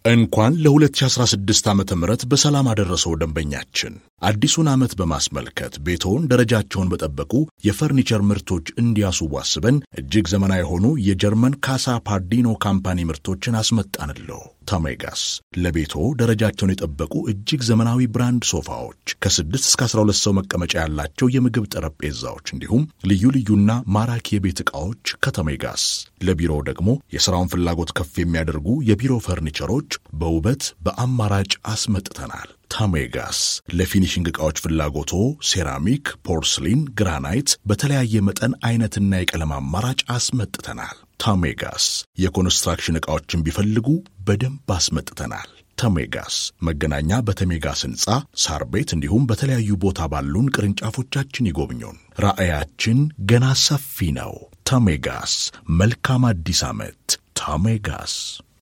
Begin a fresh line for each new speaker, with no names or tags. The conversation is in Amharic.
እንኳን ለ2016 ዓ ም በሰላም አደረሰው ደንበኛችን። አዲሱን ዓመት በማስመልከት ቤትዎን ደረጃቸውን በጠበቁ የፈርኒቸር ምርቶች እንዲያስውቡ አስበን እጅግ ዘመናዊ የሆኑ የጀርመን ካሳ ፓርዲኖ ካምፓኒ ምርቶችን አስመጣንልዎ። ታሜጋስ ለቤቶ ደረጃቸውን የጠበቁ እጅግ ዘመናዊ ብራንድ ሶፋዎች፣ ከ6 እስከ 12 ሰው መቀመጫ ያላቸው የምግብ ጠረጴዛዎች እንዲሁም ልዩ ልዩና ማራኪ የቤት ዕቃዎች ከታሜጋስ። ለቢሮ ደግሞ የሥራውን ፍላጎት ከፍ የሚያደርጉ የቢሮ ፈርኒቸሮች በውበት በአማራጭ አስመጥተናል። ታሜጋስ ለፊኒሽንግ ዕቃዎች ፍላጎቶ ሴራሚክ፣ ፖርስሊን፣ ግራናይት በተለያየ መጠን አይነትና የቀለም አማራጭ አስመጥተናል። ታሜጋስ የኮንስትራክሽን ዕቃዎችን ቢፈልጉ በደንብ አስመጥተናል። ተሜጋስ መገናኛ በተሜጋስ ሕንፃ ሳር ቤት እንዲሁም በተለያዩ ቦታ ባሉን ቅርንጫፎቻችን ይጎብኙን። ራዕያችን ገና ሰፊ ነው። ተሜጋስ መልካም አዲስ ዓመት። ተሜጋስ